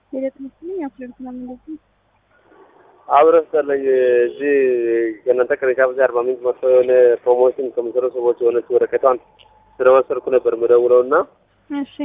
ሂደት መስለኝ አፍለርት ነው እንደዚህ አብረን ሰለኝ እዚህ ከእናንተ ቅርንጫፍ እዚህ አርባ ምንጭ መጥቶ የሆነ ፕሮሞሽን ከሚሰሩ ሰዎች የሆነች ወረቀቷን ስለወሰድኩ ነበር የምደውለው እና እሺ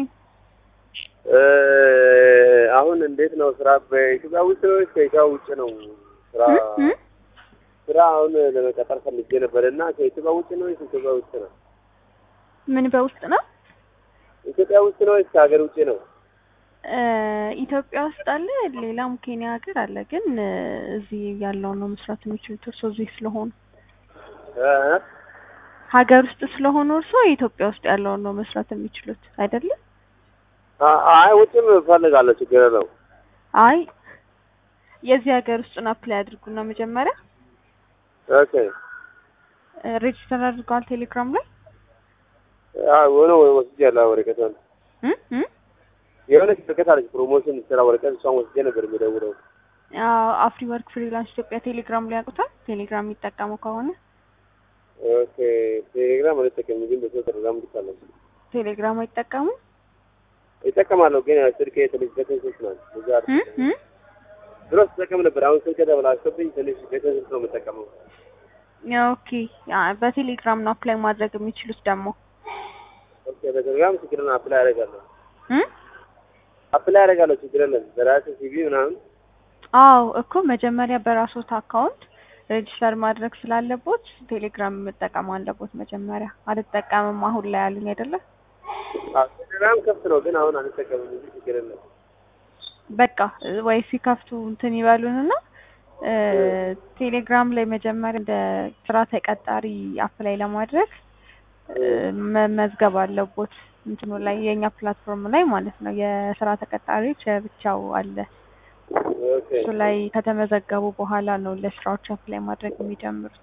አሁን እንዴት ነው ስራ በኢትዮጵያ ውስጥ ነው ወይስ ከኢትዮጵያ ውጭ ነው ስራ እ? ስራ አሁን ለመቀጠር ፈልጌ ነበር እና ከኢትዮጵያ ውጭ ነው ወይስ ኢትዮጵያ ውስጥ ነው ምን በውስጥ ነው ኢትዮጵያ ውስጥ ነው ወይስ ከሀገር ውጭ ነው እ፣ ኢትዮጵያ ውስጥ አለ ሌላም ኬንያ ሀገር አለ ግን እ፣ እዚህ ያለውን ነው መስራት የሚችሉት እርሶ እዚህ ስለሆኑ እ? ሀገር ውስጥ ስለሆኑ እርሶ ኢትዮጵያ ውስጥ ያለውን ነው መስራት የሚችሉት አይደለም አ- አይ ውጭም እፈልጋለሁ ችግር የለው አይ የዚህ ሀገር ውስጡን አፕላይ አድርጉና መጀመሪያ ኦኬ እ፣ ሬጅስተር አድርገዋል ቴሌግራም ላይ ሆነ ወስጄ ያለ ወረቀቷን እ? እ? የሆነች ወረቀት አለች ፕሮሞሽን ስራ ወረቀት እሷን ወስጄ ነበር የምደውለው አዎ አፍሪ ወርክ ፍሪላንስ ኢትዮጵያ ቴሌግራም ላይ ያውቁታል ቴሌግራም የሚጠቀሙ ከሆነ ኦኬ ቴሌግራም አልጠቀምም ግን በሰው ቴሌግራም ልካለሁ ቴሌግራም አይጠቀሙ ይጠቀማለሁ ግን ያው ስልኬ ትንሽ በተን ስልክ ናት እዛ እ? እ? ድሮ ስጠቀም ነበር አሁን ስልክ ተበላሽቶብኝ ትንሽ በተን ስልክ ነው የምጠቀመው ኦኬ አ፣ በቴሌግራም ነው አፕላይ ማድረግ የሚችሉት ደግሞ ኦኬ በቴሌግራም ችግር የለም አፕላይ አደርጋለሁ እ? አፕላይ አደርጋለሁ ችግር የለም በራሴ ሲቪ ምናምን አዎ እኮ መጀመሪያ በራሶት አካውንት ሬጅስተር ማድረግ ስላለቦት ቴሌግራም መጠቀም አለቦት መጀመሪያ አልጠቀምም አሁን ላይ አሉኝ አይደለ አዎ ቴሌግራም ከፍት ነው ግን አሁን አልጠቀምም እንጂ ችግር የለም በቃ እ፣ ወይ ሲከፍቱ እንትን ይበሉንና እ፣ ቴሌግራም ላይ መጀመሪያ እንደ ስራ ተቀጣሪ አፕላይ ለማድረግ እ፣ መመዝገብ አለቦት እንትኑ ላይ የእኛ ፕላትፎርም ላይ ማለት ነው የስራ ተቀጣሪዎች ብቻው አለ ኦኬ እሱ ላይ ከተመዘገቡ በኋላ ነው ለስራዎች አፕላይ ማድረግ የሚጀምሩት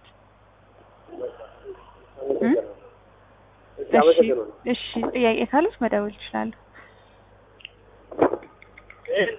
እ? እሺ አመሰግናለሁ እሺ ጥያቄ ካሉት መደወል ይችላሉ